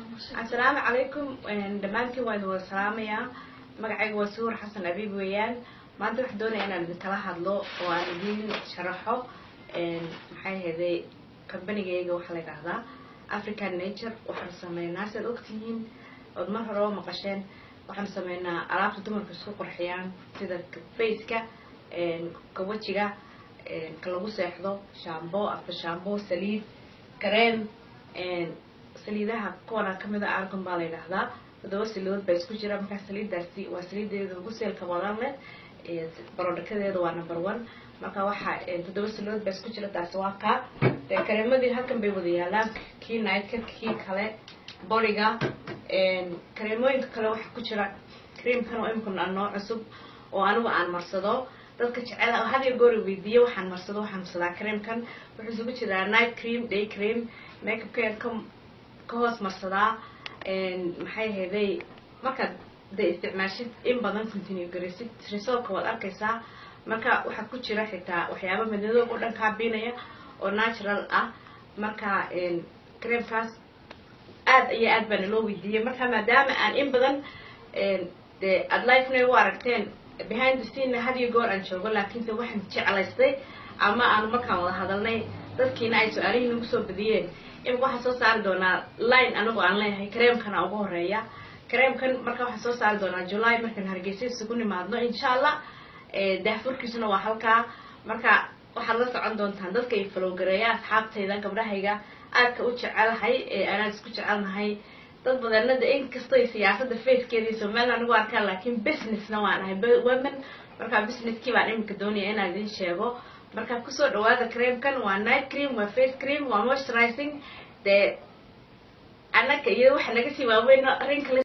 asalaamu calaykum dhammaantiin waa idin wada salaamayaa magacayga waa suur xasan abiib weeyaan maanta waxaan doonaya inaan idinkala hadlo oo aan idin sharaxo maxay ahayday combanigayga waxaa la yidhaahdaa african nature waxaan sameynaa siaad ogtihiin ood mar hore oo maqasheen waxaan sameynaa alaabta dumarka isku qurxiyaan sida faceka ka wejiga ka lagu seexdo shambo afka shambo saliid kareem saliidaha kuwana kamid a argon baa la yidhaahdaa todoba saliidood baa isku jira markaa saliidaasi waa saliideeda ugu seelka badan leh barodhakadeeda waa number one marka waxaa toddoba saliidood baa isku jira taasi waa kaa kareemadii halkan bay wada yaalaan kii nightka kii kale boriga kareemooyinka kale waxaa ku jira creamkan oo imikuna noo cusub oo anigu aan marsado dadka jecel had iyo goor weydiiye waxaan marsado waxaan marsadaa creamkan wuxuu isugu jiraa night cream day cream makeupkeed ka ka hoos marsadaa maxay ahayday markaad dee isticmaashid in badan continue garaysid resolka waad arkaysaa marka waxaa ku jira xitaa waxyaaba madadoob oo dhan kaabinaya oo natural ah marka creamkaas aad iyo aad baana loo weydiiyey marka maadaama aan in badan dee aad lifena u aragteen behind the scene had iyo goor aan joogo laakiinse waxaan jeclaystay ama aanu markaan wada hadalnay dadkiina ay su-aalihii nagu soo badiyeen imika waxaan soo saari doonaa line anagoo aan leeyahay kareemkana ugu horeeya kareemkan marka waxaan soo saari doonaa july markaan hargeysa isugu nimaadno insha allah daahfurkiisuna waa halkaa marka waxaad la socon doontaan dadka ay falowgareeya asxaabtayda gabdhahayga aadka u jecelahay ee anaan isku jecelnahay dad badanada inkastoy siyaasada facekeedii somaliland anigu arkaan laakiin businessna waan ahay women marka businesskii baan iminka doonaya inaan idin sheego marka kusoo dhawaada creamkan waa night cream waa face cream waa moisturizing dee annaga iyo waxa naga sii waaweyn rin kale